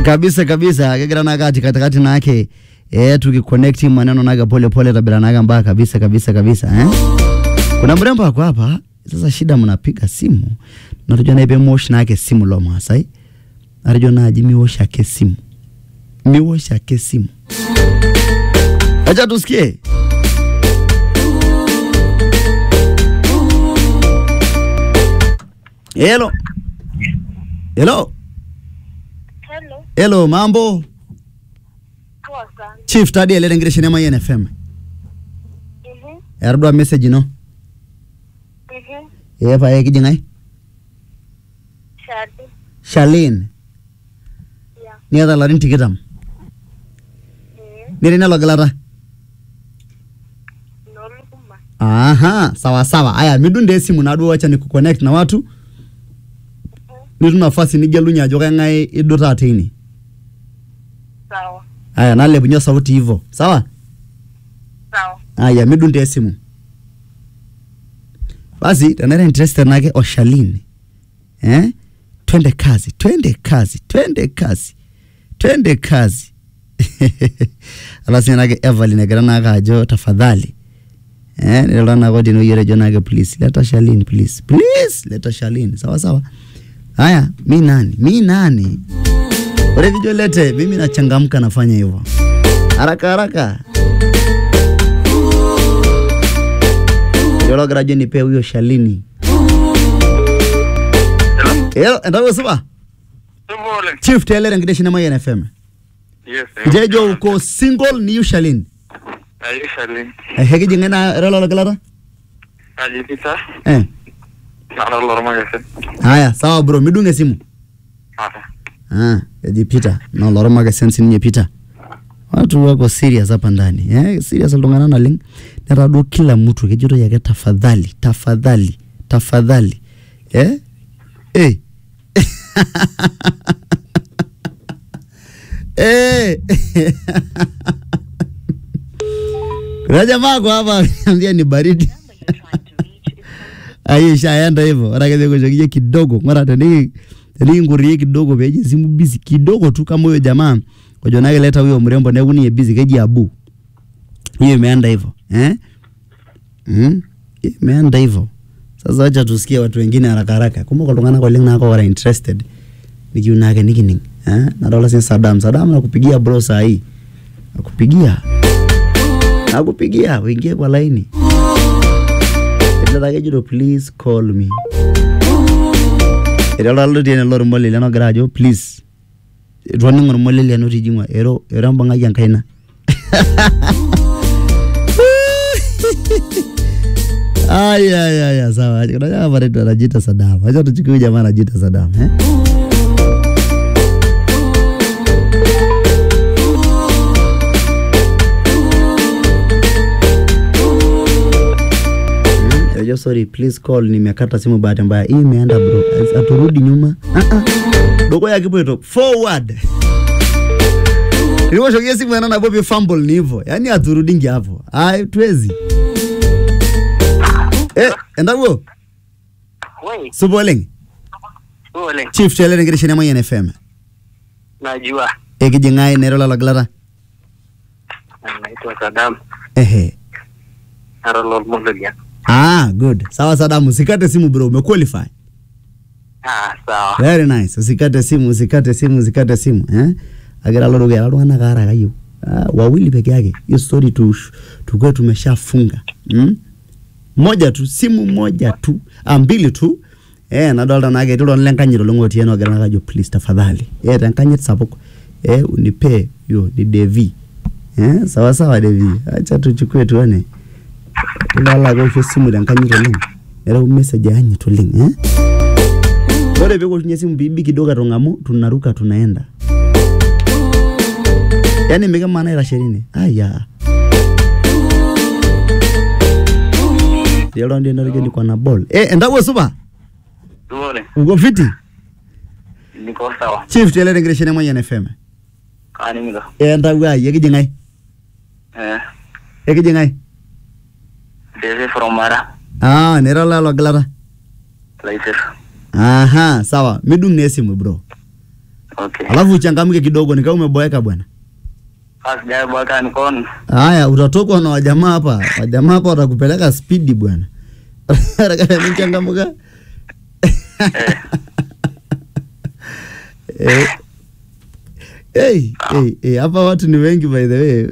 kabisa kabisa kegira nake ati katikati nake eh, tukiconnect maneno nake pole pole tabira nake mbaya kabisa kabisa kabisa eh? kuna mrembo ako hapa sasa shida mnapiga simu natujua naipe mosh nake simu lo masai arijo naji miwosh ake simu miwosh ake simu acha tusikie Hello. Hello. Hello. Hello, mambo? Poa sana. Chief tadi elele ngire nema yen FM. Mhm. Erdo message no. Mhm. E pa e kijingai? Shadi. Shalin. Ya. Ni ada larin tikitam. Mhm. Niri nalo galata. Noluma. Aha, sawa sawa. Aya, midunde simu na duo wacha nikuconnect na watu. Nitu nafasi nigelunye ajo kangae iduta atini. Sawa. Aya, nalepunye sauti hivyo. Sawa? Sawa. Aya, midunde simu. Basi, tenere interested nake Oshalini. Eh? Twende kazi, twende kazi, twende kazi. Twende kazi. Alasi nake Evelyn egira nake ajo tafadhali. Eh, nilikuwa nako dino yere jo nake please. Leta Shalini please. Please, leta Shalini. Sawa sawa. Haya, mi nani? Mi nani? Ore kijo lete, mimi nachangamka nafanya hivyo. Haraka haraka. Yolo grajo nipe huyo Shalini. Hello, endawe suba. Tubole. Chief Taylor ngide shina mayen FM. Yes. Jejo uko single ni yu Shalini. Ayishali. Eh, hegi jingena relo lo galata? Ajipita. Eh. Nara lorma gese. Haya, sawa bro, midunge simu. Ata. Ah, yajipita. Na loroma ke sensi ninye pita. Watu wako serious hapa ndani. Eh, serious iltung'ana naleng. Netadua kila mtu kejoto yake tafadhali, tafadhali, tafadhali. Eh? Eh. Eh. Kuna jamaa kwa hapa ambia ni baridi. Aisha aenda hivyo. Ora keze kushokia kidogo. Ngora tani tani ngurie kidogo peje simu busy kidogo tu kama huyo jamaa. Kwa nake leta huyo mrembo na kuni busy keji abu. Hiyo imeenda hivyo. Eh? Mm? Hiyo Imeenda hivyo. Sasa acha tusikie watu wengine haraka haraka. Kumbuka tungana kwa link nako wala interested. Nikiu nake nikining. Eh? Na dola sin Saddam. Saddam nakupigia bro saa hii. Nakupigia. Nakupigia uingie kwa laini. Ilata kejoto please call me. Ero lalo tiene lor mole leno gira ajo please. Etoningo ormole leno tijingwa ero ero mbang'aki enkaina. Ay ay ay ay sawa. Kuna jamaa pale tu anajiita Saddam. Acha tuchukue huyu jamaa anajiita Saddam, eh? Mm, Yo, sorry, please call. Nimekata simu bahati mbaya. Hii imeenda bro. Aturudi nyuma. Ah ah. Dogo yake kipo forward. Nilimshokia simu yana na Bobby fumble ni hivyo. Yaani aturudingi hapo. Ai tuwezi. Eh, endago. Wei. Suboleng. Tubole. Chief Taylor ngire shina moyen FM. Najua. Ekijingai nero la laglata. Naitwa Saddam. Ehe. Nara lorma gese. Ah, good. Sawa Saddam, usikate simu bro, umequalify. Ah, sawa. Very nice. Usikate simu, usikate simu, usikate simu, eh? Agira loro gera lwana kara kayo. Ah, wawili peke yake. Hiyo story tu tukwe tumeshafunga. Mm? Moja tu, simu moja tu, ah, mbili tu. Eh, nadolta nake tilo lenkanyiro longoti yeno agira nakajo please tafadhali. Eh, tenkanyit sapuk. Eh, unipe yo ni Devi. Eh, sawa sawa Devi. Acha tuchukue tuone. Ilala kwa simu tenkanyit oleng. Era message yanyit oleng, eh? Ore pee kushunye simu bibi kidogo atong'amu tunaruka tunaenda. Yaani mikimana itasherini. Aya. Yelo ndio ndio ni kwa na ball. Eh, endapo supa. Tubole. Uko fiti? Niko sawa. Chief Taylor ngire shene mwenye FM. Kani miga. Eh, endapo ai ekijingai. Eh. Ekijingai. Dese from Mara. Ah, nero la lo glata. Later. Aha, sawa. Midung ne simu bro. Okay. alafu uchangamke kidogo nikaa umeboeka bwana Asijabwaka nikon. haya utatokwa na wajamaa hapa wajamaa hapa watakupeleka spidi bwana nichangamka Eh. Hey, hey, hey, hapa watu ni wengi by the way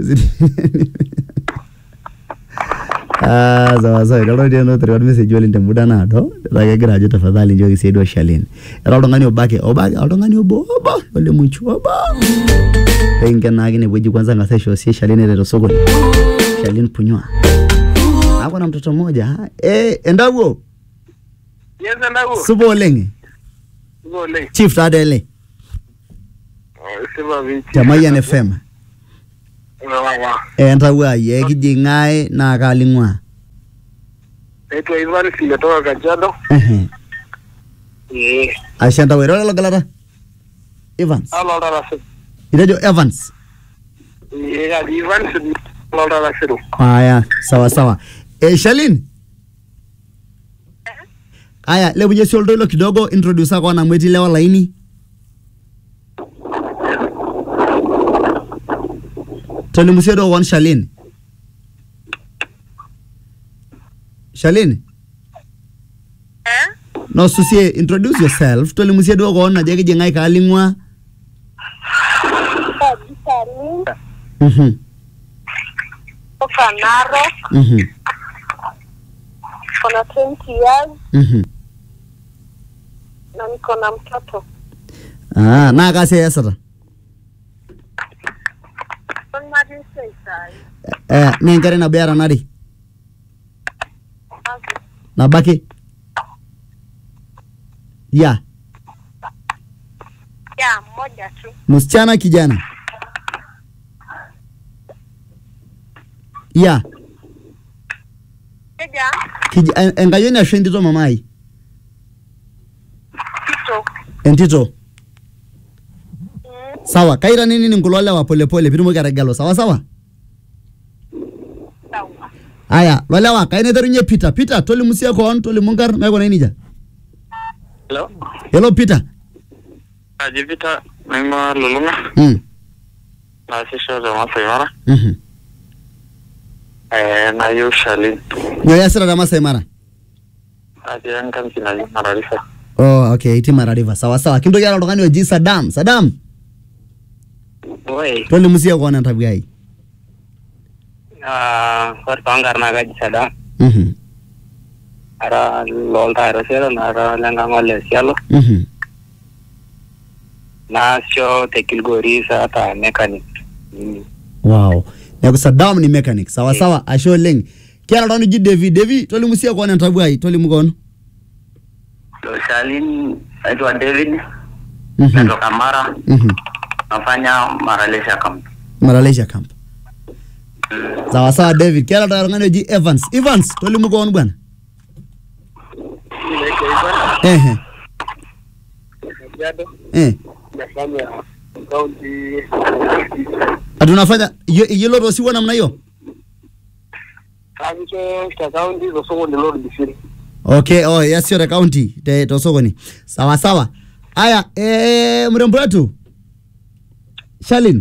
Ah, sawa sawa kalo tieno terewat message oleng temuda naado etaa kegira ajo tafadhali nchooki siadi oshalin era oltung'ani obake obake oltung'ani obo obo olemuchu obo penkenaki inewueji kwanza ng'asa aisho sie shalin ereto sokoni shalin punywa ako na mtoto mmoja ha? eh, endawuo Yes, endaku. supa oleng Supa oleng. chief taata ele Sipa vipi? temayian fm Wawa. eh, entawuo ai ekiji ng'ae naa kaaling'ua Naitwa Ivan nimetoka Kajiado. Ehe. Eh. ashe entawuo ira logilata evans Alo darasa. itejo evans Eh, kaji Ivan alo darasa. aya sawa sawa e, shalin aya lepunye si oltoilo kidogo introduce ako amu etii lewa laini tolimu sie duo koon shalin shalin Eh? nosusie introduce yourself tolimu sie duo koon ajo ekiji ng'ae kaaling'ua Kaji Salim Mhm, kutoka Narok. mhm, Niko na 20 years mhm. na niko na mtoto. Ah, naa kasia iasita Don't marry say sai. Eh, naa enkerai nabo eeta nare nabaki ya Ya, mmoja tu. msichana kijana ya Keja, kij en- enkayioni ashu entito mamai kito. entito Mm, sawa kaira nini kulo lewa polepole pitumoki ategelu sawa sawa sawa. aya lolewa kai naiterunye peter peter tolimu sie koon tolimu nkarn naikuna nejia Hello. hello peter Kaji Peter naing'ua Lulung'a mm. naasisho te Masai Mara. mhm. Eh, nayieu Shalin. nyoo iasita te masai mara Natii enkampi naji Mararifa. oh, okay iti mara river sawa sawa kintoki ara oltung'ani oji sadam sadam Oi. tolimu sie koon entawuo ai Ah, ore toonkarn naa kaji Sadam. mhm. Ara looltaero sialo nara lenkang' ole sialo. mhm. Naasisho te Kilgoris ata mechanic. Mm. wow neeku sadam ni mechanic sawa sawa ashe oleng kiata oltung'ani oji devi devi tolimu sie koon entawuo ai tolimu koon Lo Shalin naitwa David. Mhm. Natoka Mara. Mhm. Nafanya Maralesha camp. maralasia camp sawa sawa david kiata taa oltung'ani oji evans evans tolimu koon bwana Naitwa Ivan ehe Kajiado. eh. Nafanya kaunti atunafanya iyiolo tosiwuo namna hiyo kaancho te kaunti tosokoni Lord Bisiri. okay oh yes your county te tosokoni sawa sawa aya eh, mrembo wetu shalin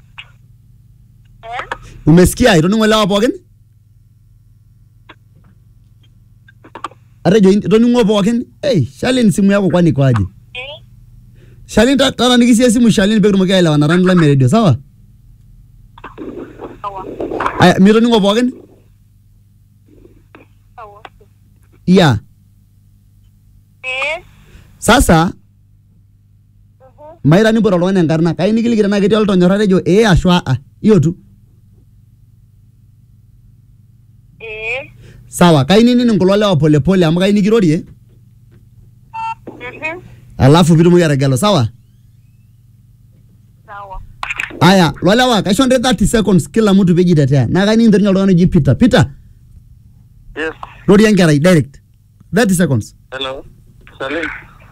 Eh? umesikia itoning'o lewa pookin atejo itoning'o pookin hey, shalin simu yako kwani kwaje Eh? shalin ta- tatanikisia simu shalin peekitumoki aelewanata nilame redio sawa Sawa. aya mitoning'o pookin Sawa. ya Eh? sasa Mhm. maira nimpot oltung'ani enkarna kai nikiliki tenaa ketii oltonyorra tejo ee ashu aa hiyo tu Eh? sawa kai nining kulo lewa polepole amu kai nikirorie Mhm. alafu pitumoki ategelu sawa Sawa. aya lolewa kaisho nte 30 seconds kila mtu pejitetea naa kai nikinterunye oltung'ani oji peter peter Yes. rorie enkerai direct 30 seconds Hello. Shalin.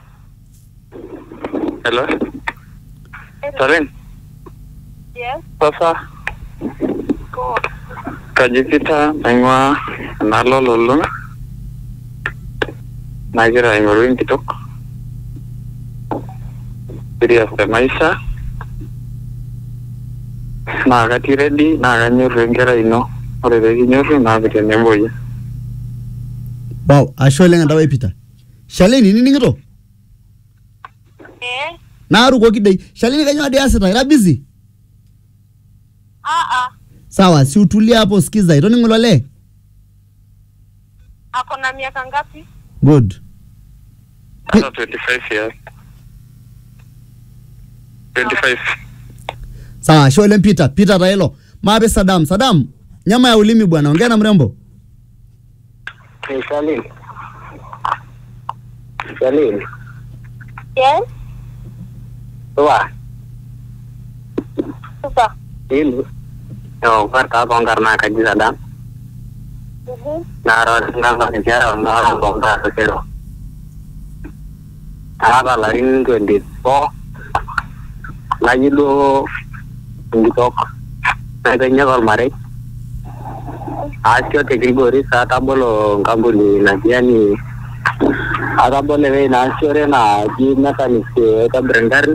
Hello. Shalin. Yes. Sasa Go. kaji Peter naing'ua enaalo Lulung'a. Nagira aing'oru enkitok. serious te maisha naa katii ready naa kanyorru enkerai ino ore peekinyorru naa tenebo yie wow ashe oleng entawai Peter Shalini inining'ito Eh, naarukoki dei Shalini kanyoo dei asita ira busy ah ah, sawa si utulia hapo sikiza itoning'o ilo lee ako na miaka ngapi? good hata 25 years 25 sawa ashe oleng Peter Peter tailo maape Sadam Sadam nyama ya ulimi bwana ongea na mrembo Hey, Salim. Salim. Yes, Tua. sasa. Ilu. Yo, kwarta kongar na kaji sadam. Mhm. Na ro na ba ni jara na ro kongar so kero. Apa larin 24. Lagi do ngitok. Na kanya kal mare. Asio te Grigori sa tabolo ngambuni na jiani. Atabole we na asio na ji mechanic ta brandari.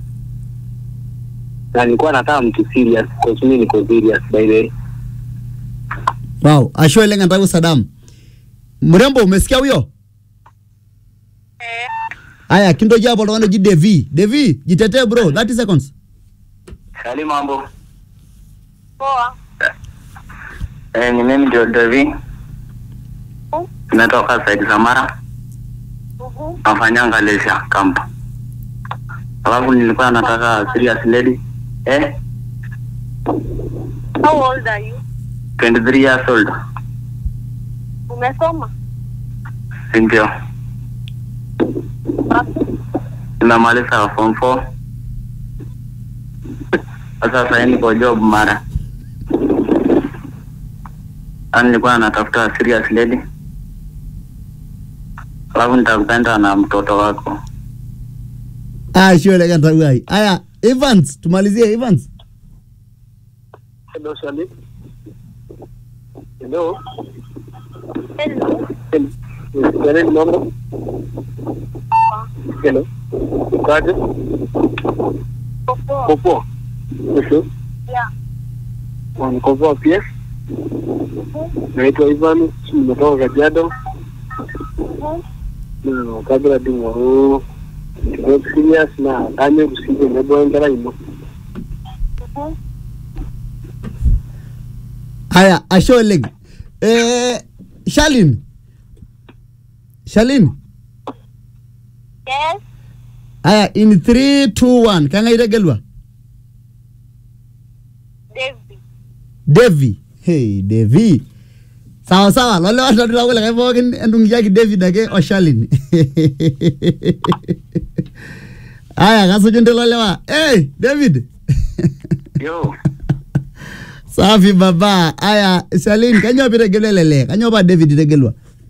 na nilikuwa nataka mtu serious kwa mimi niko serious by the way wow ashe oleng entawai Sadam mrembo umesikia huyo Eh, Aya, kintoki hapo oltung'ani oji Devi. Devi, jitetee bro, 30 seconds. Sali mambo poa. eh, ni mimi ndio Devi Mhm. nimetoka Said Samara Mhm. nafanyanga Leisure Camp alafu nilikuwa nataka serious lady eh How old are you? 23 years old Umesoma? ndio Wapi? nimemaliza form 4 sasa sasa niko job mara Yaani nilikuwa natafuta serious lady alafu nitakupenda na mtoto wako Ah, ashe oleng entawai. Aya, Evans, tumalizie Evans. hello Salim hello Hello. Salim mambo hello ukaje Poa. popo Kesho Yeah. niko poa pia naitwa Ivan nimetoka Kajiado Mhm. na kabla ding'oru nkitok serious na kanyorru sii tenebo enkerai ino Mhm. Aya, ashe oleng. Eh, Shalin. Shalin. Yes. Aya, in 3 2 1, kang'ae itegelua? David. Devi. Hey, Devi. Sawa sawa, lole watatu la kulikae pookin entung'ikiaki David ake o Shalin. Aya, kasuju nte lolewa. Hey, David. yo Safi baba. Aya, Shalin, kanyoo pitegelua ele lee? Kanyoo pa David itegelua?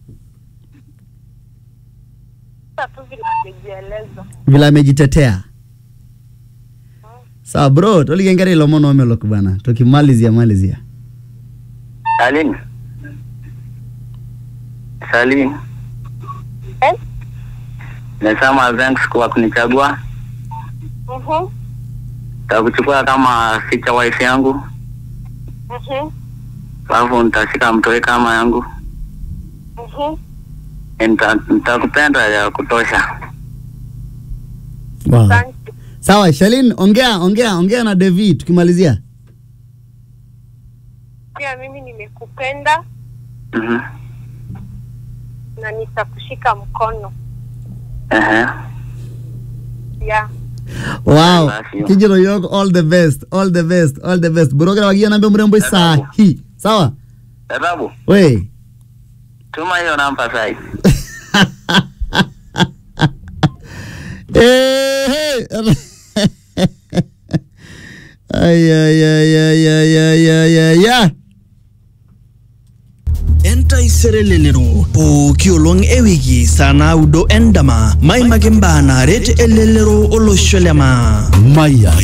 Sasa tu vile nimejieleza. Vile amejitetea. Sawa bro, toliki enkerai ilomon oomelok bana. Tukimalizia malizia. Salim Salim Yes. nasema thanks kwa kunichagua Mhm. takuchukua kama ficha wife yangu Mhm. alafu nitashika mtoi kama yangu Mhm. Nita- nitakupenda ya kutosha Wow. Asante. Sawa, Shalin, ongea ongea ongea na David tukimalizia. Pia mimi nimekupenda Mhm. na nitakushika mkono. Ehe. Yeah. Wow. Basi. Kijito yok all the best, all the best, all the best. Burokera wakia nambe mrembo saa hii. Sawa? sababu We. tuma hiyo namba sai Eh, hey. Ay ay ay ay ay ay ay ay ay. entaisere lelero pooki olong ewiki saa naudo endama maimaki mbaa naaret elelero olosho lema Maya